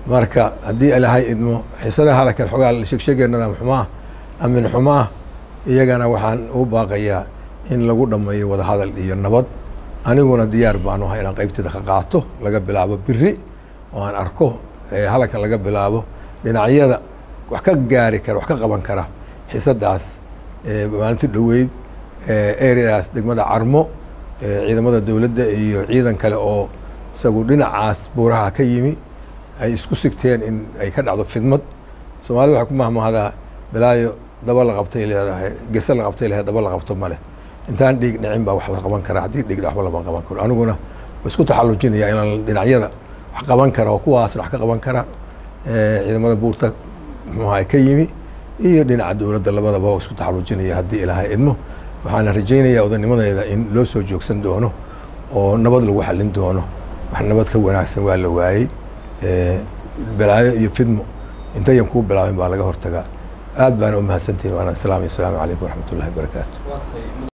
marka haddii ilaahay idmo xisadaha halkan xogaa sheegsheegeennada xumaa amin xumaa iyagana waxaan u baaqayaa in lagu dhammeeyo wadahadal iyo nabad aniguna diyaar baanu ahay inaan qaybteeda ka qaato laga bilaabo biri oo aan arko halkan laga bilaabo dhinacyada wax ka gaari kara wax ka qaban kara xisadaas maalinti dhoweyd ereadaas degmada carmo ciidamada dowladda iyo ciidan kale oo isagu dhinacaas buuraha ka yimi ay isku sigteen in ay ka dhacdo fidmad soomaalida waxay ku mahmahdaa balaayo daba la qabtay leedahay gese la qabtay leedahay daba la qabto male intaan dhiig dhicin baa wax la qaban karaa haddii dhiig waxba lama qaban karo aniguna wa isku taxallujinaya inaan dhinacyada wax qaban kara oo kuwaasna wax ka qaban kara ciidamada buurta muxuaha ka yimi iyo dhinaca dowladda labadaba oo isku taxallujinaya haddii ilaahay idmo waxaana rajaynayaa odanimadeeda in loo soo joogsan doono oo nabad lagu xallin doono wax nabad ka wanaagsan waa la waayey balaayo iyo fidmo intayan kuu bilaabin baa laga hortagaa aad baana u mahadsantihin waana salaam asalaamu calaykum waraxmat ullahi wabarakaatu